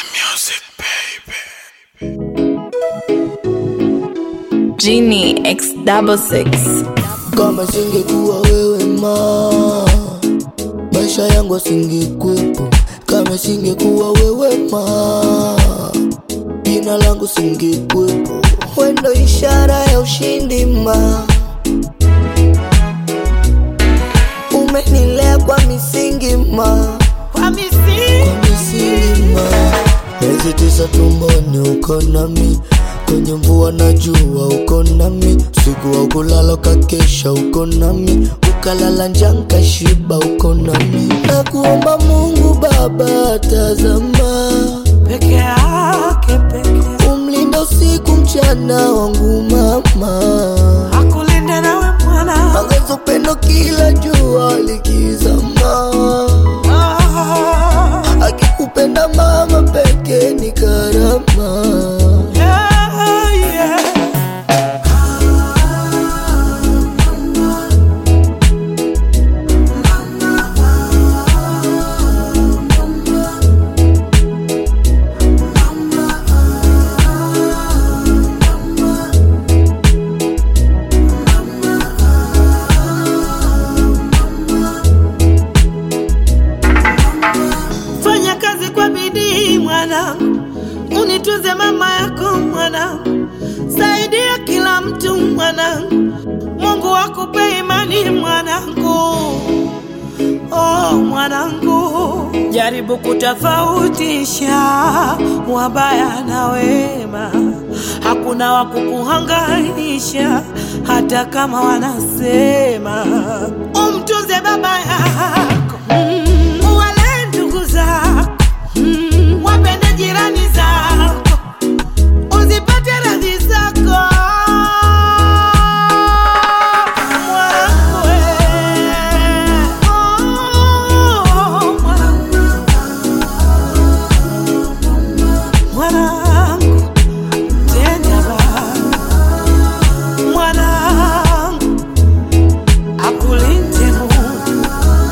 music, baby. Genie X double six. kama singekuwa wewe ma maisha yangu asingekuwepo kama singekuwa wewe ma jina langu singekuwepo wendo ishara ya ushindi ma umenilea kwa misingi ma kwa misingi kwa misingi ma miezi tisa tumboni uko nami kwenye mvua na jua uko nami usiku wa kulala ukakesha uko nami ukalala njaa nkashiba uko nami na kuomba mungu baba tazama peke yake peke umlinda usiku mchana wangu mama akulinde nawe mwana angezo pendo kila jua likizama Ah, akikupenda mama peke ni karama yeah, yeah. fanya kazi kwa bidii mwanangu, unitunze mama yako mwanangu, saidia kila mtu mwanangu, Mungu akupe imani mwanangu. Oh mwanangu, jaribu kutofautisha wabaya na wema, hakuna wa kukuhangaisha hata kama wanasema. Umtunze baba yako mm, wale ndugu zako mm, wapende jirani zako, uzipate radhi zako mwanangu, eh. Oh, mwanangu. Mwanangu, tenda baba. Mwanangu, akulinde Mungu.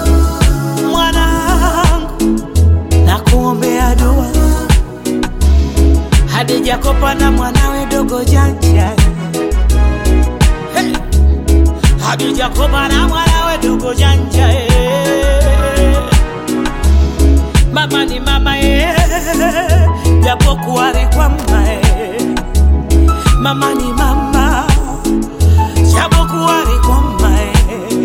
Mwanangu, nakuombea dua Hadija Kopa na mwanawe dogo janja hey. Hadija Kopa na mwanawe dogo janja eh. Mama ni mama eh. Japo kuwari kwa mma eh. Mama ni mama Japo kuwari kwa mma eh.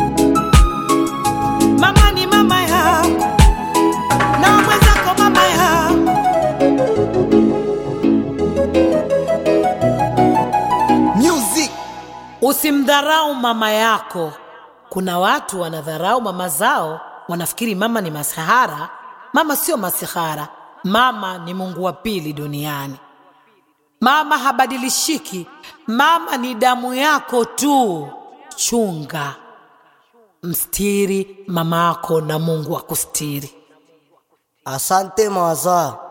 Mama ni mama yako na mwenzako mama yako music Usimdharau mama yako. Kuna watu wanadharau mama zao, wanafikiri mama ni masihara. Mama sio masihara, mama ni Mungu wa pili duniani. Mama habadilishiki, mama ni damu yako tu. Chunga, mstiri mama yako na Mungu akustiri. asante mawaza